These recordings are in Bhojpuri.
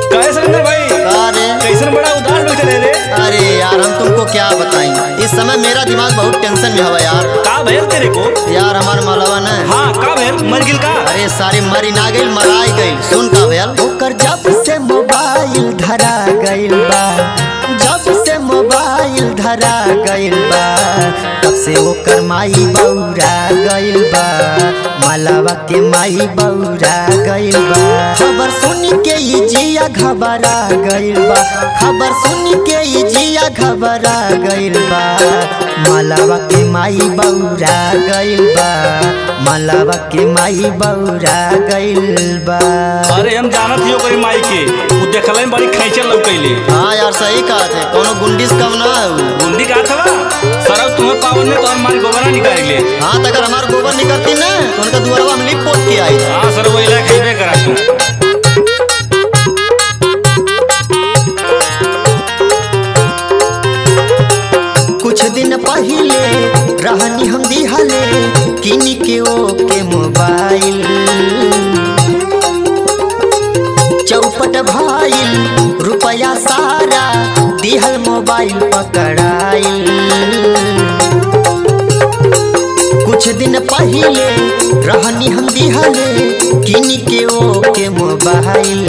कहे सुरेंद्र भाई अरे कैसन बड़ा उदास बैठे रहे रे अरे यार हम तुमको क्या बताएं इस समय मेरा दिमाग बहुत टेंशन में हवा यार का भैल तेरे को यार हमार मालवा न हाँ का भैल मर गिल का अरे सारे मरी ना गइल मराई गइल सुन का भैल ओकर जब से मोबाइल धरा गइल बा जब से मोबाइल धरा गइल बा तब से ओकर माई बौरा गइल बा मालवा के माई बौरा गइल बा खबर सुन के ई जिया घबरा गइल बा खबर सुन के ई जिया घबरा गइल बा मालवा के माई बौरा गइल बा मालवा के माई बौरा गइल बा अरे हम जानत हियो कोई माई के उ देखल में बड़ी खैचल लौकैले हाँ यार सही कहा थे कोनो गुंडिस कम ना है उ। गुंडी का थवा सरब तुम्हें पावन में तो हम मारी गोबरा निकाल ले हाँ तो अगर हमार गोबर निकलती ना तो उनका दुआरवा हम लिप पोत के आई हाँ सर वो इला खेबे करा तू कुछ दिन पहले रहनी हम दिहले किन के ओ के मोबाइल चौपट भाईल रुपया सारा दिहल मोबाइल पकड़ाइल कुछ दिन पहले रहनी हम दिहले किन के ओ के मोबाइल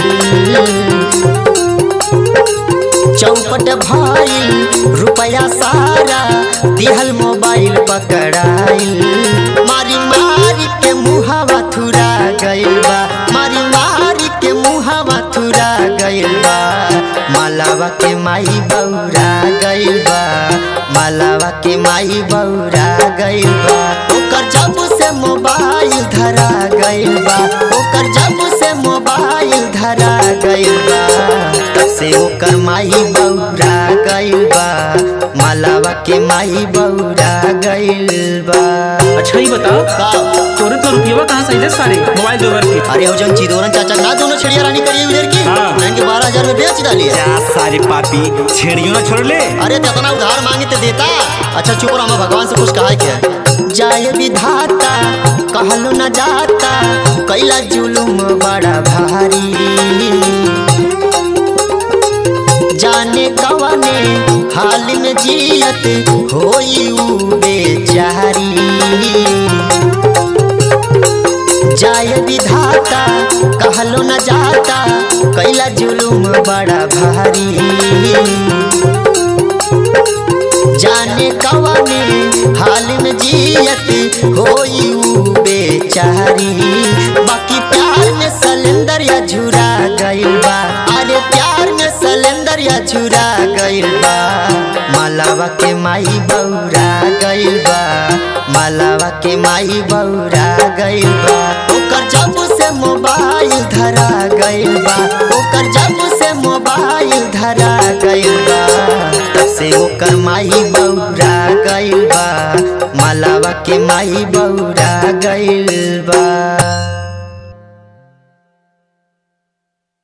चौपट भाईल रुपया सारा दिहल मोबाइल पकड़ाइल मारी मारी के मुहावा थुरा गइल बा मारी मारी के मुहावा थुरा गइल बा मालावा के माई बौरा गइल बा मालावा के माई बौरा गइल बा ओकर जब से मोबाइल धरा गइल बा ओकर जब से मोबाइल धरा गइल बा तब से ओकर माई बौरा गइल बा मालावा के माई बौरा गइल बा अच्छा ही बता का तोरे तो रुपया कहाँ से दे सारे मोबाइल दोबर के अरे हो जन चिदोरन चाचा ना दोनों छिड़िया रानी करिए उधर की हाँ। महंगे बारह हजार में बेच डालिए क्या सारे पापी छेड़ियों ना छोड़ ले अरे तो इतना उधार मांगे तो देता अच्छा चुप रहो हमें भगवान से कुछ कहा है क्या जाय विधाता कहलो न जाता कैला जुलुम बड़ा भारी जाने कवने हाल में जियत होई उ बेचारी जाय विधाता कहलो न जाता कैला जुलुम बड़ा भारी जाने कवने हाल में जियत होई उ बेचारी बाकी प्यार में सलेंदर या झुरा गइल बा अरे प्यार में सलेंदर या झुरा गइल बा मालावा के माई बौरा गइल बा मालावा के माई बौरा गइल बा ओकर जब से मोबाइल धरा गइल बा ओकर जब से मोबाइल धरा गइल बा तब से ओकर माई बौरा गइल बा मालावा के माई बौरा गइल बा